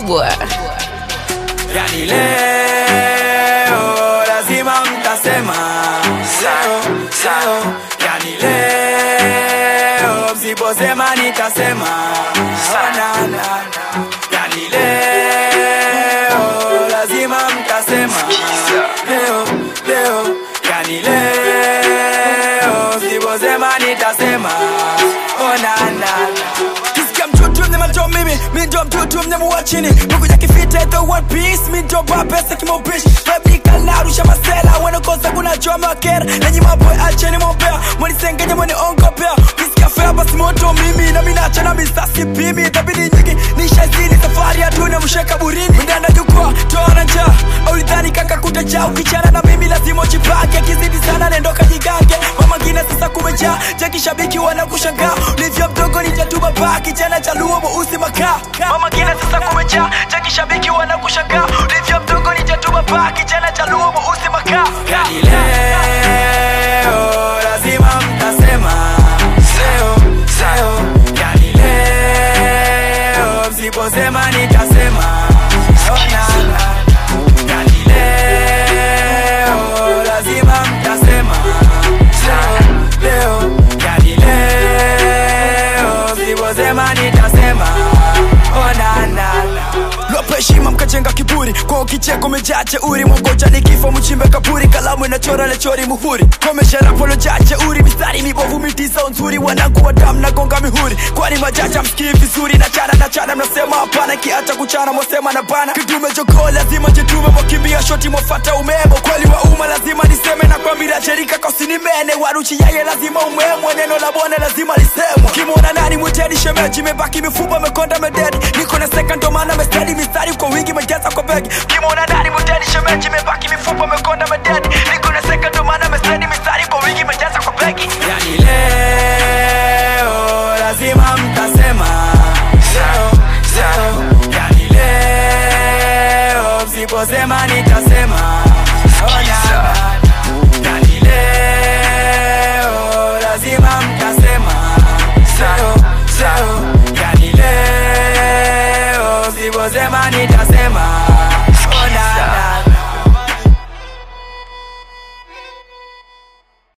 kubwa yani leo lazima mtasema leo, leo, yani leo msiposema nitasema Oh, na, na, na. yani leo lazima mtasema leo, leo, yani leo msiposema nitasema Oh, na, na, na. Kisikia mtutu mnyama ndo mimi mi ndo mtutu mnyama wa chini mekuja kifita the one piece mi ndo ba pesa kimaupishi fabrikanarusha masela wanakosa kuna choma wakera nanyi maboy acheni mopea mwanisengenya mwani ongopea kisikia fea basi moto mimi na minacha na misasi pimi dhabidi nyingi nishazini safari ya dunia msheka burini mndanda jukwaa toana njaa aulidhani kaka kutajaa ukichana na mimi lazima ujipange akizidi sana nendo kajigange mamangine sasa kumejaa jakishabiki wanakushangaa ulivyo mdogo nitatuba paa kijana cha luo mweusi makaa mamangine sasa kumejaa jakishabiki wanakushangaa ulivyo mdogo nitatuba paa kijana cha luo mweusi makaa yani leo lazima mtasema leo leo yani leo msiposema nitasema Oh, na, na, na. yani leo lazima mtasema leo leo yani leo msiposema nitasema Oh, na, na, na. Lope heshima mkajenga kiburi kwa kicheko mejaa jeuri mwagoja ni kifo mchimbe kaburi kalamu inachora lechori muhuri komesharapo lojaa jeuri mistari mibovu mitisa nzuri wanangu wa damu na gonga mihuri kwani majaja msikii vizuri na chana na chana mnasema hapana kiacha kuchana mwasema na bana kidume jogoo lazima jitume mwakimbia shoti mwafata umemo kweli wa umma lazima niseme na kwambira cherika kosinimene waruchi yaye lazima umemwe neno la bwana lazima lisemwe kimwona nani mwiteni shemeji mebaki mifupa mekonda mededi niko na seka ndo maana mestedi mistari kwa wingi mejaza kwa begi kimwona nani mwiteni shemeji mebaki